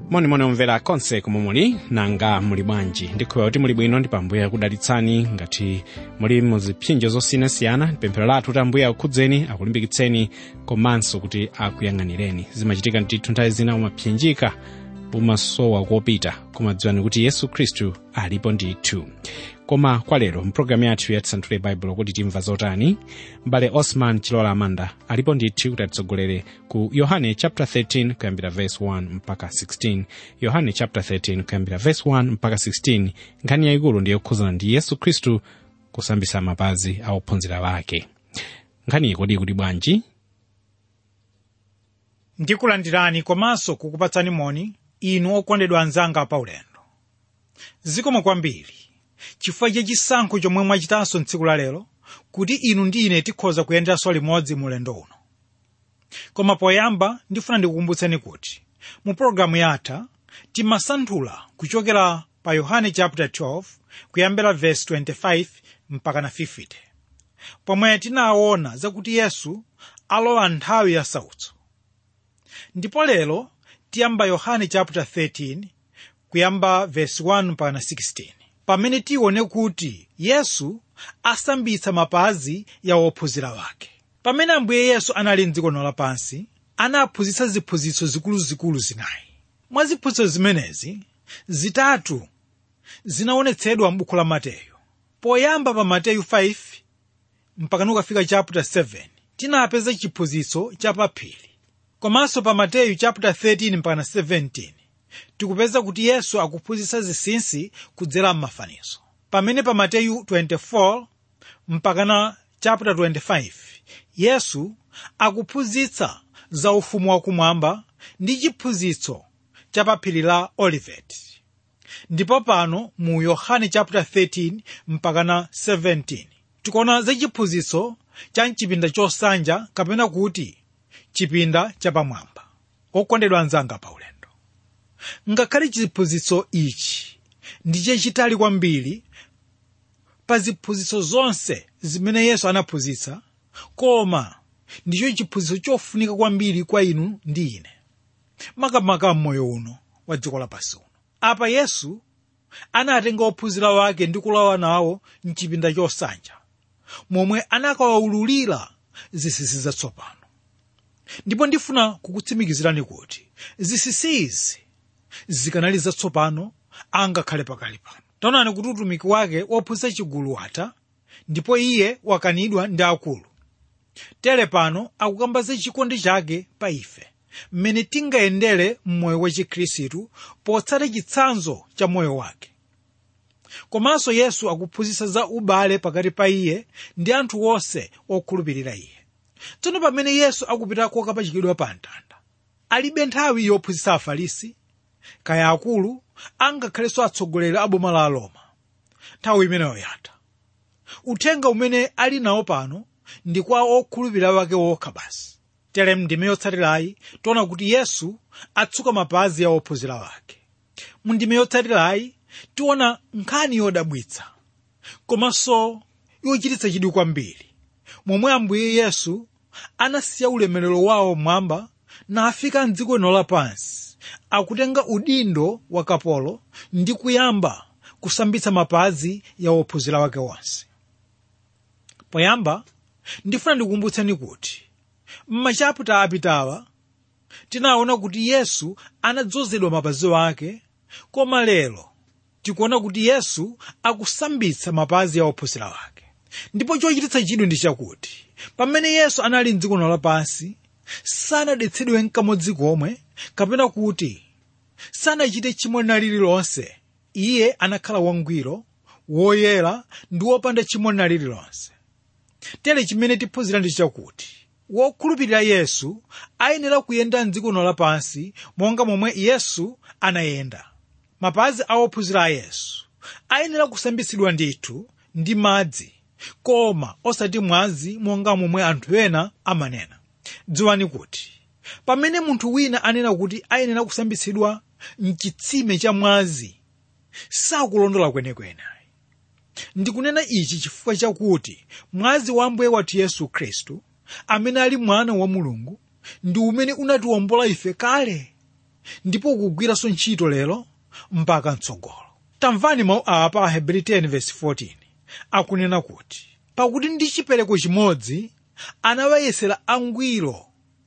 monimoni omvera konse komwe muli nanga muli bwanji ndikhulupirira kuti muli bwino ndi pambuyo akudalitsani ngati muli muzipsinjo zosiyanasiyana pemphero lathu kuti ambuye akukhudzeni akulimbikitseni komanso kuti akuyang'anireni zimachitika ndithu nthawi zina umapsinjika umasowa kopita koma dziwani kuti yesu khristu alipo ndithu koma kwa lero mpulogalamu yathu yatisanthule baibulo kuti timva zotani m'bale osman chilola amanda alipo ndithu kuti atitsogolere ku yohane chapter 13 kuyambira verse 1 mpaka 16 yohane chapter 13 kuyambira verse 1 mpaka 16 nkhani yayikulu ndi yokhuzana ndi yesu khristu kusambisa mapazi a ophunzira wake nkhaniyi kodi kuti bwanji ndikulandirani komanso kukupatsani moni inu okondedwa anzanga paulendo zikomo kwambiri chifukwa cha chisankho chomwe mwachitanso tsiku la lero kuti inu ndi ine tikhoza kuyenderanso limodzi mu ulendo uno koma poyamba ndifuna ndikukumbutseni kuti mu pologalamu yatha timasanthula kuchokera pa yohane chapter 12 kuyambira verse 25 mpaka na 50 pomwe tinaona zakuti yesu alowa nthawi ya sautso ndipo lero tiyamba yohane chapter 13 kuyamba verse 1 mpaka na 16 pamene tione kuti yesu asambitsa mapazi ya ophunzira wake pamene ambuye yesu anali mdziko lapansi anaphunzitsa ziphunzitso zikuluzikulu zinayi mwa ziphunzitso zimenezi zitatu zinaonetsedwa m'buku la mateyu poyamba pa mateyu 5 mpaka nukafika chapter 7 tinapeza chiphunzitso chapaphiri komanso pa mateyu chapter 13 mpaka 17 tikupeza kuti yesu akuphunzitsa zinsinsi kudzera m'mafanizo pamene pa mateyu 24 mpaka na chapter 25 yesu akuphunzitsa za ufumu wakumwamba ndi chiphunzitso cha pa phiri la olivet ndipo pano mu yohane chapter 13 mpaka na 17 tikuona za chiphunzitso cha mchipinda chosanja kapena kuti chipinda chapamwamba okondedwa anzanga pa ulendo ngakhale chiphunzitso ichi ndi chachitali kwambiri pa ziphunzitso zonse zimene yesu anaphunzitsa koma ndicho chiphunzitso chofunika kwambiri kwa inu ndi ine makamaka m'moyo uno wa dziko lapansi uno apa yesu anatenga ophunzira wake ndi kulowa nawo mchipinda chosanja momwe anakawawululira zinsinsi zatsopano ndipo ndifuna kukutsimikizirani kuti zinsinsi izi zikanali zatsopano angakhale pakali pano taonani kuti utumiki wake wophunzitsa chigulu watha ndipo iye wakanidwa ndi akulu tere pano akukamba za chikondi chake pa ife mmene tingayendere mmoyo wa chikhristu potsata chitsanzo cha moyo wake komanso yesu akuphunzitsa za ubale pakati pa iye ndi anthu onse okhulupirira iye tsono pamene yesu akupita kokapachikidwa pa mtanda alibe nthawi yophunzitsa afarisi kaya akulu angakhalenso atsogoleri a boma la aroma nthawi imeneyo yatha uthenga umene ali nawo pano ndi kwa okhulupirira wake wokha basi tere mndime yotsatirayi tiona kuti yesu atsuka mapazi ya ophunzira wake mu ndime yotsatirayi tiona nkhani yodabwitsa komanso yochititsa chidwi kwambiri momwe ambuye yesu anasiya ulemerero wawo mwamba nafika mdziko lino lapansi akutenga udindo wa kapolo ndi kuyamba kusambitsa mapazi ya ophunzira wake onse poyamba ndifuna ndikukumbutseni kuti m'machaputa apitawa tinaona kuti yesu anadzozedwa mapazi wake koma lero tikuona kuti yesu akusambitsa mapazi ya ophunzira wake ndipo chochititsa chidwi ndi chakuti pamene yesu anali mdziko lino lapansi sanadetsedwe nkamodzi komwe kapena kuti sanachite chimo lina lililonse iye anakhala wangwiro woyera ndi wopanda chimo lina lililonse tere chimene tiphunzira ndi chakuti wokhulupirira yesu ayenera kuyenda mdziko lino lapansi monga momwe yesu anayenda mapazi a ophunzira a yesu ayenera kusambitsidwa ndithu ndi madzi koma osati mwazi monga momwe anthu ena amanena dziwani kuti pamene munthu wina anena kuti ayenera kusambitsidwa mchitsime cha mwazi sakulondola kwenekwene ndikunena ichi chifukwa chakuti mwazi wa ambuye wathu yesu khristu amene ali mwana wa mulungu ndi umene unatiwombola ife kale ndipo ukugwiranso ntchito lero mpaka mtsogolo tamvani mawu awa pa ahebri 10:14 akunena kuti pakuti ndi chipereko chimodzi anawayesera angwiro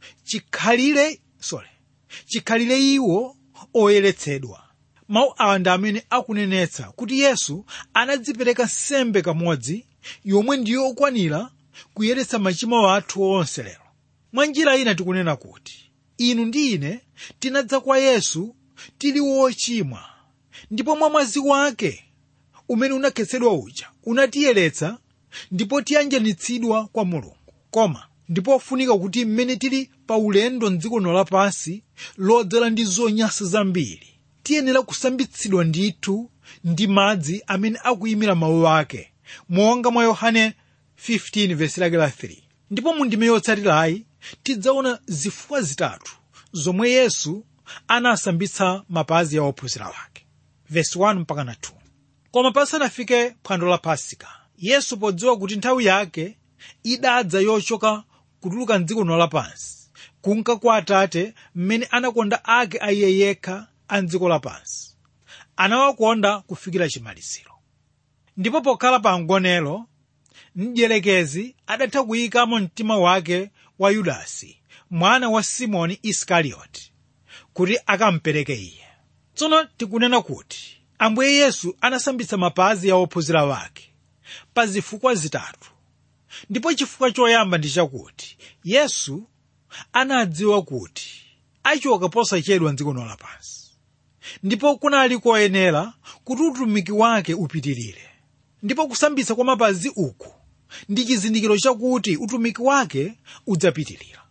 chikhalire sorry chikhalire iwo oyeretsedwa mawu awa ndi amene akunenetsa kuti yesu anadzipereka nsembe kamodzi yomwe ndiyo okwanira kuyeretsa machimo athu onse lero mwa njira ina tikunena kuti inu ndi ine tinadza kwa yesu tili wochimwa ndipo mwa mwazi wake umene unakhetsedwa uja unatiyeretsa ndipo tiyanjanitsidwa kwa mulungu koma ndipo ofunika kuti mmene tili pa ulendo mdziko lino lapansi lodzala ndi zonyansa zambiri tiyenera kusambitsidwa ndithu ndi madzi amene akuyimira mawu ake monga mwa yohane 15 vesi lake la 3 ndipo mu ndime yotsatirayi tidzaona zifukwa zitatu zomwe yesu anasambitsa mapazi ya ophunzira wake vesi 1 mpaka na 2 koma pasanafike phwando la pasika yesu podziwa kuti nthawi yake idadza yochoka kutuluka mdziko lino lapansi kunka kwa atate mmene anakonda ake a iye yekha a mdziko lapansi anawakonda kufikira chimaliziro ndipo pokhala pa mgonero mdierekezi adatha kuyikamo mtima wake wa yudasi mwana wa simoni isikarioti kuti akampereke iye tsono tikunena kuti ambuye yesu anasambitsa mapazi ya ophunzira wake pa zifukwa zitatu ndipo chifukwa choyamba ndi chakuti yesu anadziwa kuti achoka posachedwa mdziko lino lapansi ndipo kunali koyenera kuti utumiki wake upitirire ndipo kusambitsa kwa mapazi uku ndi chizindikiro chakuti utumiki wake udzapitirira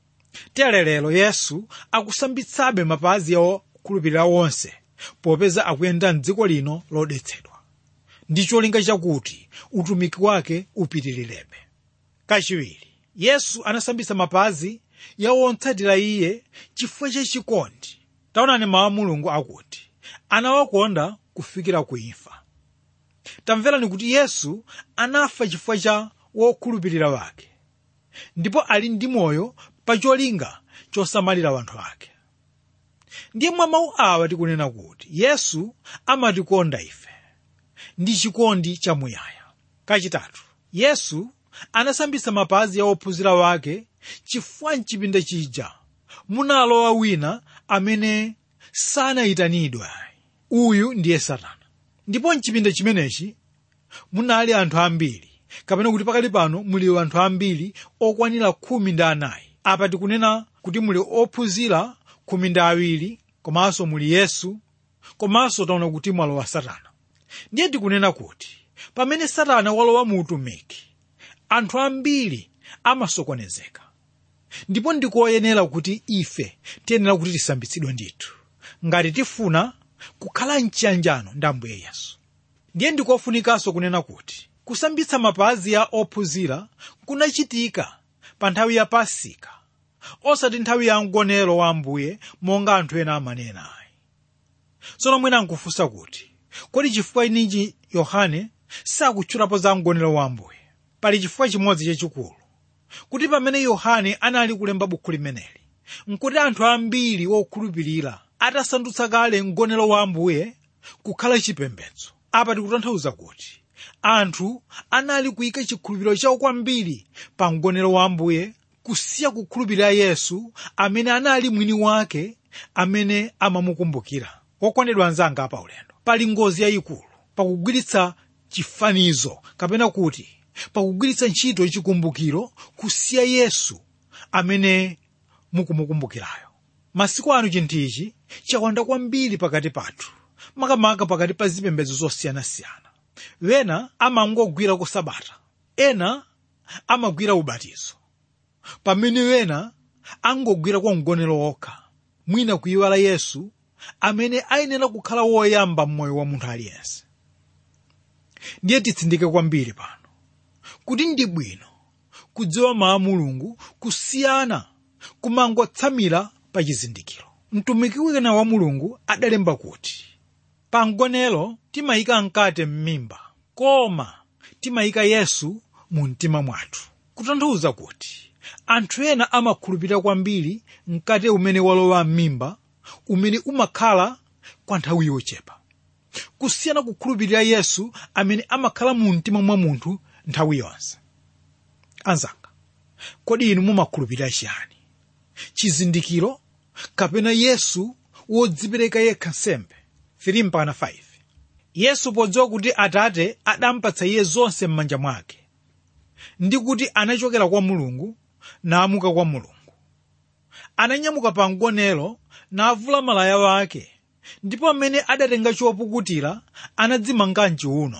tere lero yesu akusambitsabe mapazi ya okhulupirira onse popeza akuyenda mdziko lino lodetsedwa ndi cholinga chakuti utumiki wake upitilirebe kachiwiri yesu anasambitsa mapazi ya otsatira iye chifukwa chachikondi taonani mawu a mulungu akuti anawakonda kufikira kuimfa tamverani kuti yesu anafa chifukwa cha wokhulupirira wake ndipo ali ndi moyo pa cholinga chosamalira wanthu ake ndiye mwa mawu awa tikunena kuti yesu amatikonda ife ndi chikondi chamuyaya kachitatu yesu anasambitsa mapazi ya ophunzira wake chifukwa mchipinda chija munalowa wina amene sanayitanidwe uyu ndiye satana ndipo mchipinda chimenechi munali anthu ambiri kapena kuti pakali pano muli anthu ambiri okwanira khumi ndi anayi apa tikunena kuti muli ophunzira khumi ndi awiri komanso muli yesu komanso taona kuti mwalowa satana ndiye tikunena kuti pamene satana walowa mu utumiki anthu ambiri amasokonezeka ndipo ndikoyenera kuti ife tiyenera kuti tisambitsidwe ndithu ngati tifuna kukhala mchiyanjano ndi ambuye yesu ndiye ndikofunikanso kunena kuti kusambitsa mapazi ya ophunzira kunachitika pa nthawi ya pasika osati nthawi ya mgonero wa ambuye monga anthu ena amanena ayi tsono mwina nkufunsa kuti kodi chifukwa ininji yohane sakutchulapo za mgonero wa ambuye pali chifukwa chimodzi chachikulu kuti pamene yohane anali kulemba bukhu limeneli nkuti anthu ambiri wokhulupirira atasandutsa kale mgonero wa ambuye kukhala chipembedzo apa tikutanthauza kuti anthu anali kuyika chikhulupiriro chawo kwambiri pa mgonero wa ambuye kusiya kukhulupirira yesu amene anali mwini wake amene amamukumbukira wokondedwa anzanga apa ulendo pali ngozi yayikulu pakugwiritsa chifanizo kapena kuti pakugwiritsa ntchito chikumbukiro kusiya yesu amene mukumukumbukirayo masiku ano chinthu ichi chawanda kwambiri pakati pathu makamaka pakati pa zipembedzo zosiyanasiyana wena amangogwira ku sabata ena amagwira ubatizo pamene wena angogwira kwa mgonero wokha mwina kuyiwala yesu amene ayenera kukhala woyamba mmoyo wa munthu aliyense ndiye titsindike kwambiri pano kuti ndi bwino kudziwa mawu a mulungu kusiyana kumangotsamira pa chizindikiro mtumiki wina wa mulungu adalemba kuti pa mgonero timayika mkate m'mimba koma timayika yesu mu mtima mwathu kutanthauza kuti anthu ena amakhulupirira kwambiri mkate umene walowa m'mimba umene umakhala kwa nthawi yochepa kusiyana kukhulupirira yesu amene amakhala mu mtima mwa munthu nthawi yonse anzanga kodi inu mumakhulupirira chiyani chizindikiro kapena yesu wodzipereka yekha nsembe 3 mpaka 5 yesu podziwa kuti atate adampatsa iye zonse m'manja mwake ndi kuti anachokera kwa mulungu naamuka kwa mulungu ananyamuka pa mgonero navula malaya wake ndipo amene adatenga chopukutira anadzimanga mchiuno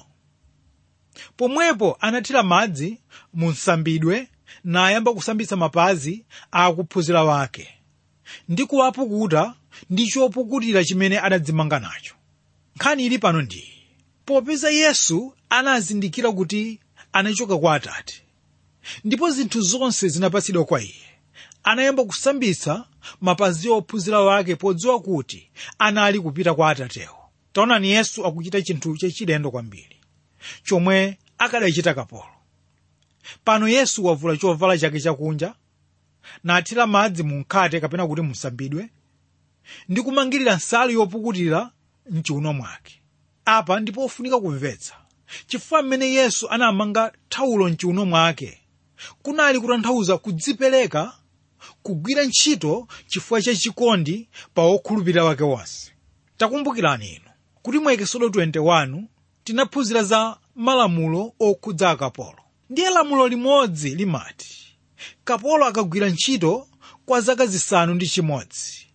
pomwepo anathira madzi mu nsambidwe nayamba kusambitsa mapazi a akuphunzira wake ndi kuwapukuta ndi chopukutira chimene adadzimanga nacho nkhani ili pano ndi popeza yesu anazindikira kuti anachoka kwa atate ndipo zinthu zonse zinapatsidwa kwa iye anayamba kusambitsa mapazi ophunzira wake podziwa kuti anali kupita kwa atatewo taonani yesu akuchita chinthu chachilendo kwambiri chomwe akadachita kapolo pano yesu wavula chovala chake chakunja nathira madzi mu mkhate kapena kuti musambidwe ndi kumangirira nsalu yopukutira mchiuno mwake apa ndipo ofunika kumvetsa chifukwa mmene yesu anamanga thawulo mchiuno mwake kunali kutanthauza kudzipereka kugwira ntchito chifukwa cha chikondi pa okhulupirira wake wonse takumbukirani inu kuti mu ekisodo 21 tinaphunzira za malamulo okhudza akapolo ndiye lamulo limodzi limati kapolo akagwira ntchito kwa zaka zisanu ndi chimodzi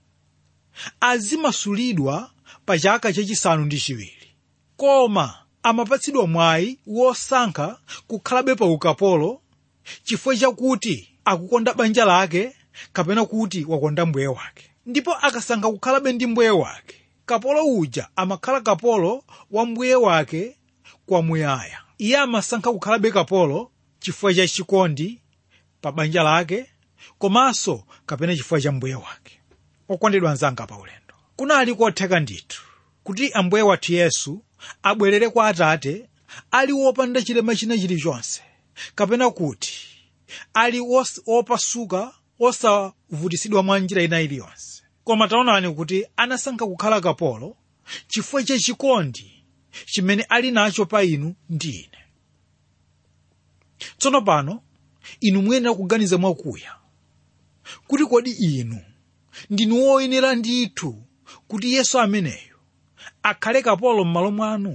azimasulidwa pa chaka chachisanu ndi chiwiri koma amapatsidwa mwayi wosankha kukhalabe pa ukapolo chifukwa chakuti akukonda banja lake kapena kuti wakonda mbuye wake ndipo akasankha kukhalabe ndi mbuye wake kapolo uja amakhala kapolo wa mbuye wake kwamuyaya iye amasankha kukhalabe kapolo chifukwa cha chikondi pa banja lake komanso kapena chifukwa cha mbuye wake okondedwa anzanga pa ulendo kunali kotheka ndithu kuti ambuye wathu yesu abwerere kwa atate ali wopanda chilema china chilichonse kapena kuti ali wopasuka osavutisidwa mwa njira ina iliyonse koma taonani kuti anasankha kukhala kapolo chifukwa cha chikondi chimene ali nacho pa inu ndi ine tsono pano inu muyenera kuganiza mwakuya kuti kodi inu ndinu woyenera ndithu kuti yesu ameneyo akhale kapolo m'malo mwanu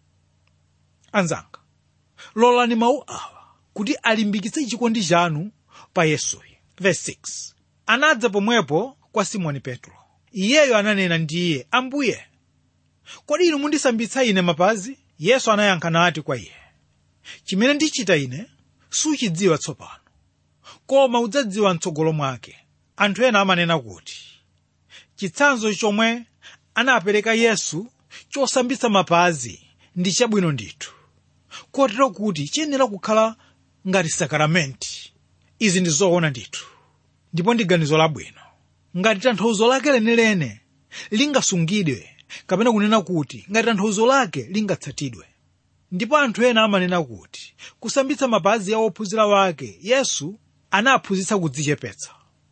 anzanga lolani mawu awa kuti alimbikitse chikondi chanu pa yesuyo verse 6 anadza pomwepo kwa simoni petro iyeyo ananena ndiye ambuye kodi inu mundisambitsa ine mapazi yesu anayankha nati kwa iye chimene ndichita ine suchidziwa tsopano koma udzadziwa mtsogolo mwake anthu ena amanena kuti chitsanzo chomwe anapereka yesu chosambitsa mapazi ndi chabwino ndithu kotero kuti chiyenera kukhala ngati sakaramenti izi ndi zoona ndithu ndipo ndi ganizo labwino ngati tanthauzo lake lenelene lingasungidwe kapena kunena kuti ngati tanthauzo lake lingatsatidwe ndipo anthu ena amanena kuti kusambitsa mapazi ya ophunzira wake yesu anaphunzitsa kudzichepetsa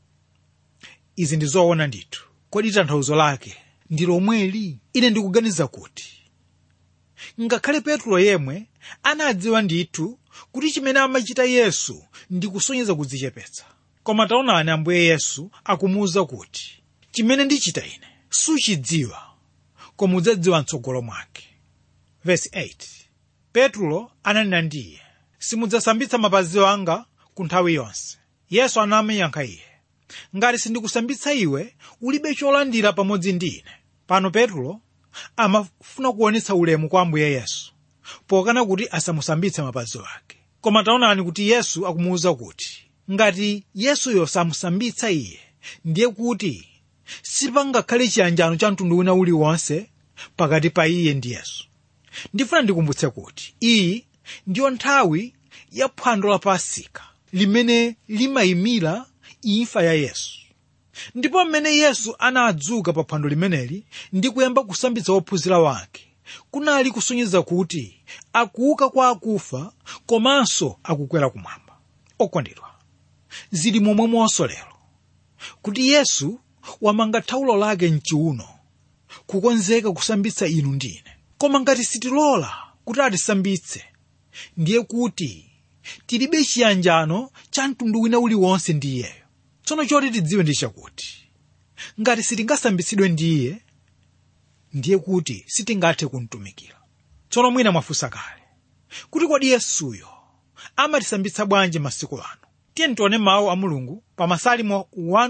izi ndi zoona ndithu kodi tanthauzo lake ndi lomweli ine ndikuganiza kuti ngakhale petro yemwe anadziwa ndithu kuti chimene amachita yesu ndi kusonyeza kudzichepetsa koma taonani ambuye yesu akumuwuza kuti chimene ndichita ine suchidziwa koma udzadziwa mtsogolo mwake Verse 8 petro ananena ndiye simudzasambitsa mapazi anga ku nthawi yonse yesu anamuyankha iye ngati sindikusambitsa iwe ulibe cholandira pamodzi ndi ine pano petro amafuna kuonetsa ulemu kwa ambuye yesu pokana kuti asamusambitse mapazi ake koma taonani kuti yesu akumuwuza kuti ngati yesuyo samusambitsa iye ndiye kuti sipangakhale chiyanjano cha mtundu wina uliwonse pakati pa iye ndi yesu ndifuna ndikumbutse kuti iyi ndiyo nthawi ya phwando la pasika limene limayimira imfa ya yesu ndipo mmene yesu anadzuka pa phwando limeneli ndi kuyamba kusambitsa ophunzira wake kunali kusonyeza kuti akuuka kwa akufa komanso akukwera kumwamba okondedwa zili momwemonso lero kuti yesu wamanga thawulo lake mchiuno kukonzeka kusambitsa inu ndine koma ngati sitilola kuti atisambitse ndiye kuti tilibe chiyanjano cha mtundu wina uliwonse ndi iyeyo tsono choti tidziwe ndi chakuti ngati sitingasambitsidwe ndi iye ndiye kuti sitingathe kumtumikira tsono mwina mwafunsa kale kuti kodi yesuyo amatisambitsa bwanji masiku ano tiye tione mawu a mulungu pa masalimo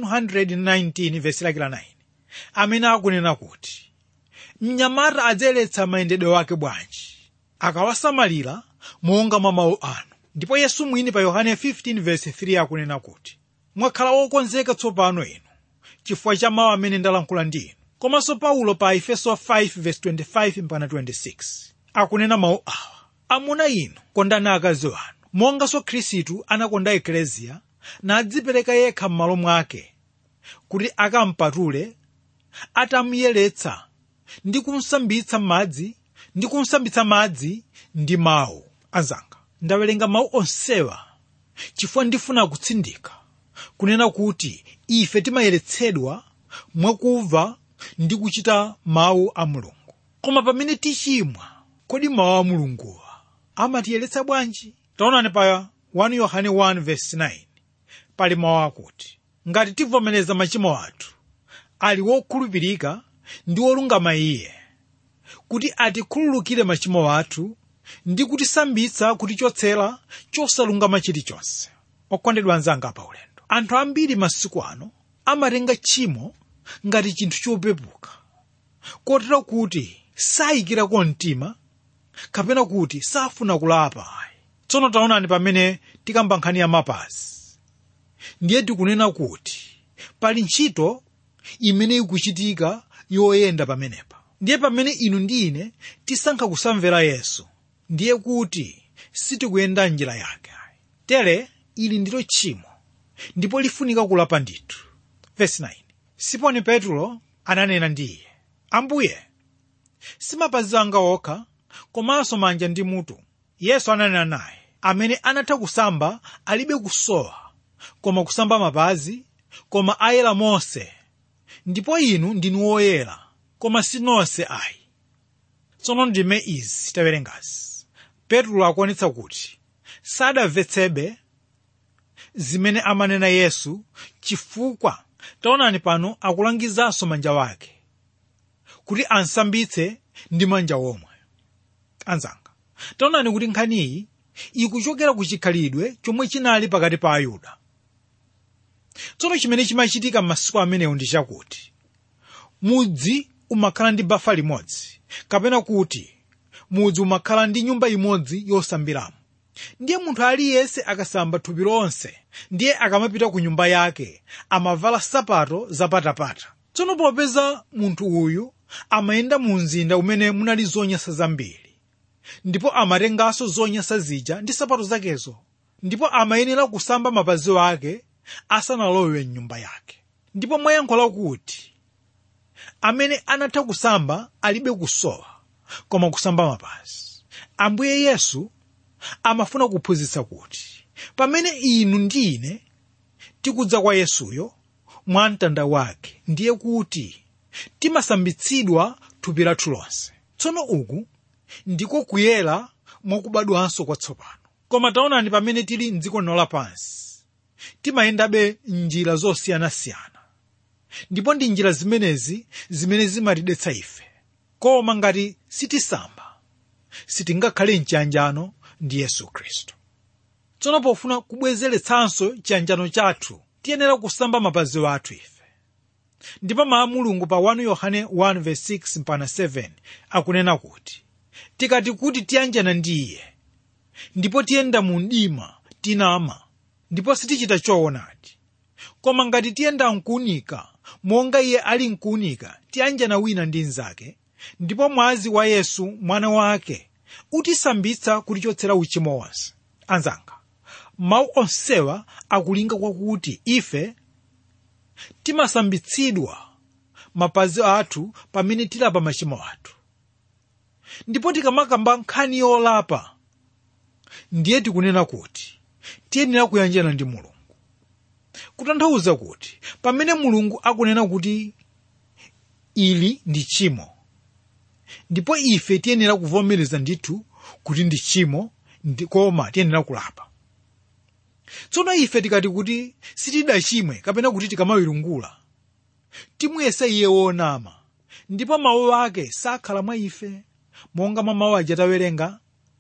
119 vesi lake la 9 amene akunena kuti mnyamata adzayeretsa mayendedwe wake bwanji akawasamalira monga mwa mawu anu ndipo yesu mwini pa yohane 15 vesi 3 akunena kuti mwakhala wokonzeka tsopano inu chifukwa cha mawu amene ndalankhula ndi inu komanso paulo pa efeso 5 vesi 25 mpaka 26 akunena mawu awa amuna inu kondani akazi wanu monganso khristu anakonda ekleziya nadzipereka yekha m'malo mwake kuti akampatule atamuyeretsa ndi kumsambitsa madzi ndi kumsambitsa madzi ndi mawu anzanga ndawerenga mawu onsewa chifukwa ndifuna kutsindika kunena kuti ife timayeretsedwa mwakumva ndi kuchita mawu a mulungu koma pamene tichimwa kodi mawu a mulunguwa amatiyeretsa bwanji taonani pa 1 yohane 1 verse 9 pali mawu akuti ngati tivomereza machimo athu ali wokhulupirika ndi wolungama iye kuti atikhululukire machimo athu ndi kutisambitsa kutichotsera chosalungama chilichonse okondedwa anzanga pa ulendo anthu ambiri masiku ano amatenga tchimo ngati chinthu chopepuka kotero kuti sayikirako mtima kapena kuti safuna kulapa ayi tsono taonani pamene tikamba nkhani ya mapazi ndiye tikunena kuti pali ntchito imene ikuchitika yoyenda pamenepa ndiye pamene inu ndi ine tisankha kusamvera yesu ndiye kuti sitikuyenda njira yake ayi tere ili ndilo tchimo ndipo lifunika kulapa ndithu verse 9 simoni petro ananena ndi iye ambuye si mapazi anga okha komanso manja ndi mutu yesu ananena naye amene anatha kusamba alibe kusowa koma kusamba mapazi koma ayera monse ndipo inu ndinu woyera koma si nonse ayi tsono ndime izi tawerengazi petro akuonetsa kuti sadamvetsebe zimene amanena yesu chifukwa taonani pano akulangizanso manja wake kuti ansambitse ndi manja omwe anzanga taonani kuti nkhaniyi ikuchokera ku chikhalidwe chomwe chinali pakati pa ayuda tsono chimene chimachitika m'masiku amenewo ndi chakuti mudzi umakhala ndi bafa limodzi kapena kuti mudzi umakhala ndi nyumba imodzi yosambiramo ndiye munthu aliyense akasamba thupi lonse ndiye akamapita ku nyumba yake amavala sapato zapatapata tsono popeza munthu uyu amayenda mu mzinda umene munali zonyasa zambiri ndipo amatenganso zonyasa zija ndi sapato zakezo ndipo amayenera kusamba mapazi ake asanalowe mnyumba yake ndipo mwayankhula kuti amene anatha kusamba alibe kusowa koma kusamba mapazi ambuye yesu amafuna kuphunzitsa kuti pamene inu ndi ine tikudza kwa yesuyo mwa mtanda wake ndiye kuti timasambitsidwa thupi lathu lonse tsono uku ndiko kuyera mwakubadwanso kwatsopano koma taonani pamene tili mdziko lino lapansi timayendabe njira zosiyanasiyana ndipo ndi njira zimenezi zimene zimatidetsa ife koma ngati sitisamba sitingakhale mchiyanjano ndi yesu khristu tsono pofuna kubwezeretsanso chiyanjano chathu tiyenera kusamba mapazi athu ife ndipo mawu a mulungu pa 1 yohane 1:6 mpaka 7 akunena kuti tikati kuti tiyanjana ndi iye ndipo tiyenda mu mdima tinama ndipo sitichita choonadi koma ngati tiyenda mkuunika monga iye ali mkuunika tiyanjana wina ndi mnzake ndipo mwazi wa yesu mwana wake utisambitsa kutichotsera uchimo wonse anzanga mawu onsewa akulinga kwakuti ife timasambitsidwa mapazi athu pamene tilapa machimo athu ndipo tikamakamba nkhani yolapa ndiye tikunena kuti tiyenera kuyanjana ndi mulungu kutanthauza kuti pamene mulungu akunena kuti ili ndi tchimo ndipo ife tiyenera kuvomereza ndithu kuti ndi tchimo ndi- koma tiyenera kulapa tsono ife tikati kuti sitidachimwe kapena kuti tikamawirungula timuyesa iye wonama ndipo mawu ake sakhala mwa ife monga mwa mawu aja tawerenga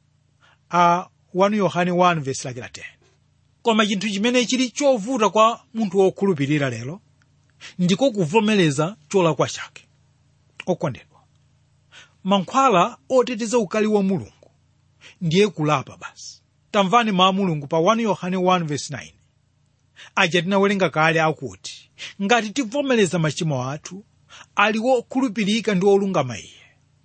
a 1 yohane 1 vesi lake la 10 koma chinthu chimene chili chovuta kwa munthu wokhulupirira lero ndiko kuvomereza cholakwa chake okondedwa mankhwala oteteza ukali wa mulungu ndiye kulapa basi tamvani mawu a mulungu pa 1 yohane 1 vesi 9 aja tinawerenga kale akuti ngati tivomereza machimo athu ali wokhulupirika ndi wolungama iye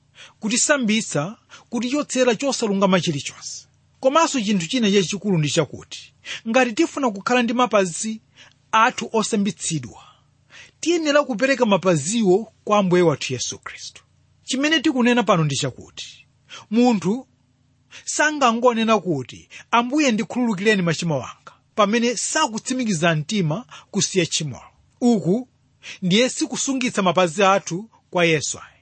kutisambitsa kutichotsera chosalungama chilichonse komanso chinthu china chachikulu ndi chakuti ngati tifuna kukhala ndi mapazi athu osambitsidwa tiyenera kupereka mapaziwo kwa ambuye wathu yesu khristu chimene tikunena pano ndi chakuti munthu sangangonena kuti ambuye ndikhululukireni machimo anga pamene sakutsimikiza mtima kusiya tchimolo uku ndiye sikusungitsa mapazi athu kwa yesu ayi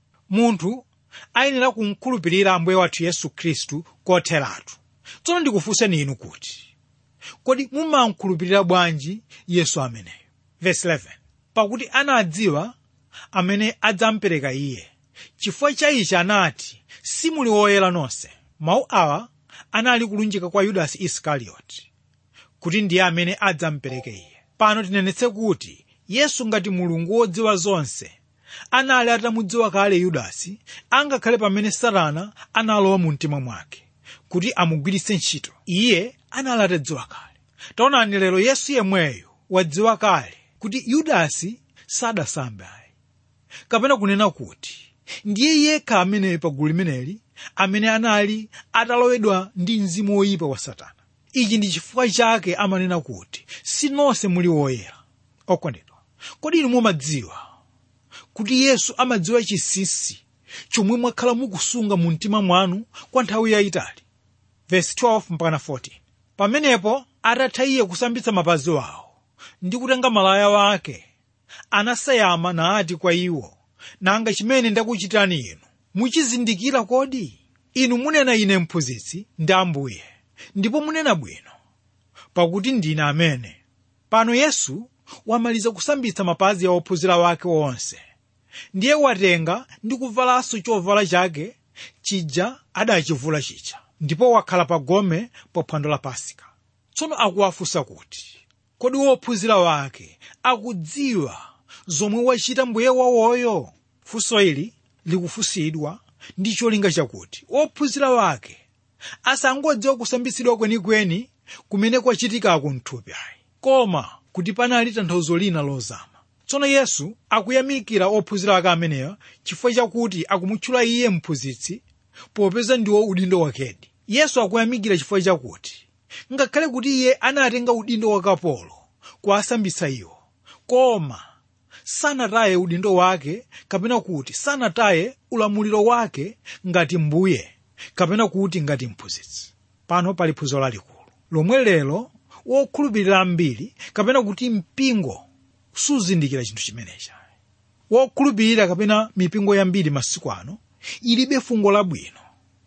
munthu ayenera kumkhulupirira ambuye wathu yesu khristu kotheratu tsono ndikufunseni inu kuti kodi mumamkhulupirira bwanji yesu ameneyo verse 11 pakuti anadziwa amene adzampereka iye chifukwa cha ichi anati simuli woyera nonse mawu awa anali kulunjika kwa yudasi isikarioti kuti ndiye amene adzampereke iye pano tinenetse kuti yesu ngati mulungu wodziwa zonse anali atamudziwa kale yudasi angakhale pamene satana analowa mu mtima mwake kuti amugwiritse ntchito iye anali atadziwa kale taonani lero yesu yemweyo wadziwa kale kuti yudasi sadasambe ayi kapena kunena kuti ndiye yekha ameneyo pagulu limeneli amene anali atalowedwa ndi mzimu woyipa wa satana ichi ndi chifukwa chake amanena kuti si nonse muli woyera okondedwa kodi inu mumadziwa kuti yesu amadziwa chinsinsi chomwe mwakhala mukusunga mu mtima mwanu kwa nthawi yayitali verse 12 mpaka 14 pamenepo atatha iye kusambitsa mapazi wawo ndi kutenga malaya wake anasayama nati kwa iwo nanga chimene ndakuchitani inu muchizindikira kodi inu munena ine mphunzitsi ndi ambuye ndipo munena bwino pakuti ndine amene pano yesu wamaliza kusambitsa mapazi ya ophunzira wake onse ndiye watenga ndi kuvalanso chovala chake chija adachivula chija ndipo wakhala pa gome pa phwando la pasika tsono akuwafunsa kuti kodi wophunzira wake akudziwa zomwe wachita mbuye wawoyo funso ili likufunsidwa ndi cholinga chakuti wophunzira wake asangodziwa kusambitsidwa kwenikweni kumene kwachitikako mthupi ayi koma kuti panali tanthauzo lina lozama tsono yesu akuyamikira ophunzira ake amenewa chifukwa chakuti akumutchula iye mphunzitsi popeza ndiwo udindo wakedi yesu akuyamikira chifukwa chakuti ngakhale kuti iye anatenga udindo wa kapolo kuwasambitsa iwo koma sanataye udindo wake kapena kuti sanataye ulamuliro wake ngati mbuye kapena kuti ngati mphunzitsi pano pali phunziro lalikulu lomwe lero wokhulupirira ambiri kapena kuti mpingo suzindikira chinthu chimenechi wokhulupirira kapena mipingo yambiri masiku ano ilibe fungo labwino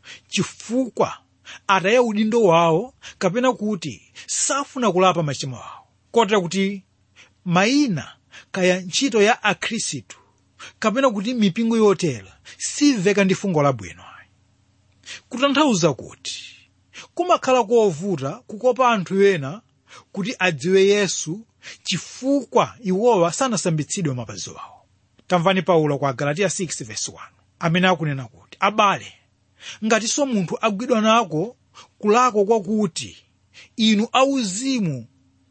chifukwa ataya udindo wawo kapena kuti safuna kulapa machimo awo kotera kuti mayina kaya ntchito ya akhristu kapena kuti mipingo yotera simveka ndi fungo labwino kutanthauza kuti kumakhala kovuta kukopa anthu ena kuti adziwe yesu chifukwa iwowa sanasambitsidwe mapazi awo tamvani paulo kwa galatiya 6:1 amene akunena kuti abale ngatinso munthu agwidwa nako kulakwa kwakuti inu auzimu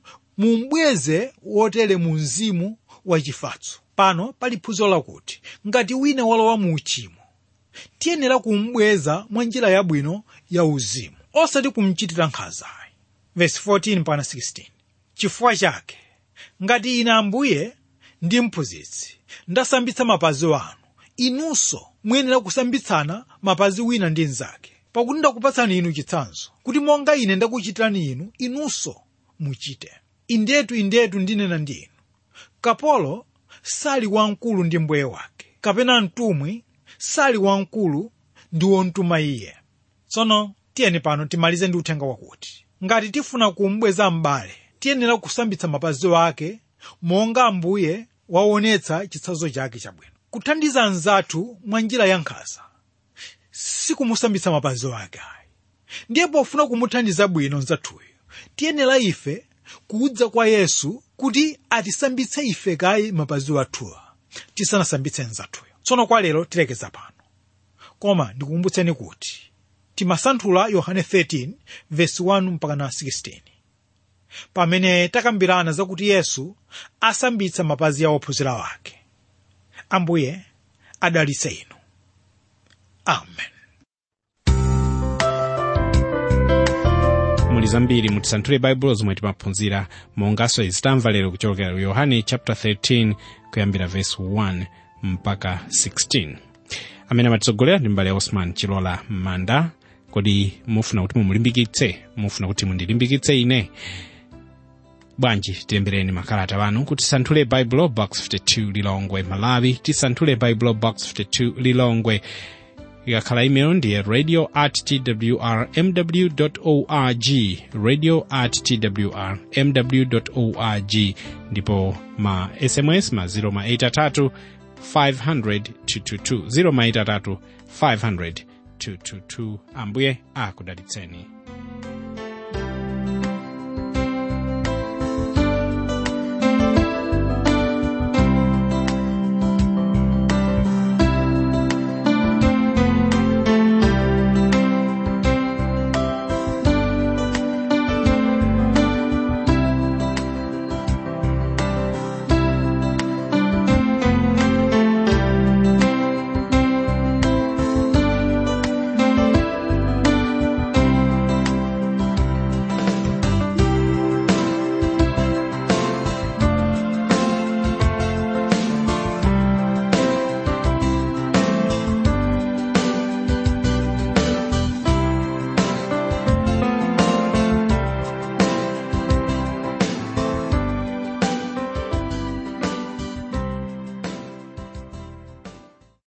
mumbweze wotere mu mzimu wachifatso pano pali phunziro lakuti ngati wina walowa mu uchimo tiyenera kumbweza mwa njira yabwino ya uzimu osati kumchitira nkhanza verse 14 mpaka 16 chifukwa chake ngati ine ambuye ndi mphunzitsi ndasambitsa mapazi wanu inunso muyenera kusambitsana mapazi wina ndi mnzake pakuti ndakupatsani inu chitsanzo kuti monga ine ndakuchitirani inu inunso muchite indetu indetu ndinena ndinu kapolo sali wamkulu ndi mbuye wake kapena mtumwi sali wamkulu ndi wontuma iye tsono tiyeni pano timalize ndi uthenga wakuti ngati tifuna kumbweza m'bale tiyenera kusambitsa mapazi ake monga ambuye waonetsa chitsanzo chake chabwino kuthandiza anzathu mwa njira ya nkhanza sikumusambitsa mapazi ake ayi ndiye pofuna kumuthandiza bwino mzathuyo tiyenera ife kudza kwa yesu kuti atisambitse ife kayi mapazi athuwa tisanasambitse mzathuyo tsono kwa lero tilekeza pano koma ndikukumbutseni kuti timasanthula yohane 13 vesi 1 mpaka na 16 pamene takambirana zakuti yesu asambitsa mapazi a ophunzira wake ambuye adalitse inu amen muli zambiri mutisanthule baibulo zomwe timaphunzira monganso izi tamva lero kuchokera ku yohane chapter 13 kuyambira verse 1 mpaka 16 amene amatitsogolera ndi mbale osman chilola manda kodi mufuna kuti mumulimbikitse mufuna kuti mundilimbikitse ine bwanji tilembereni makalata wanu kuti tisanthule baibulo box 52 lilongwe malawi tisanthule baibulo box 52 lilongwe ikakhala email ndiye radio at twrmw org radio at twrmw org ndipo ma sms ma 0 ma 83 500 222 0 ma 83 500 222 ambuye akudalitseni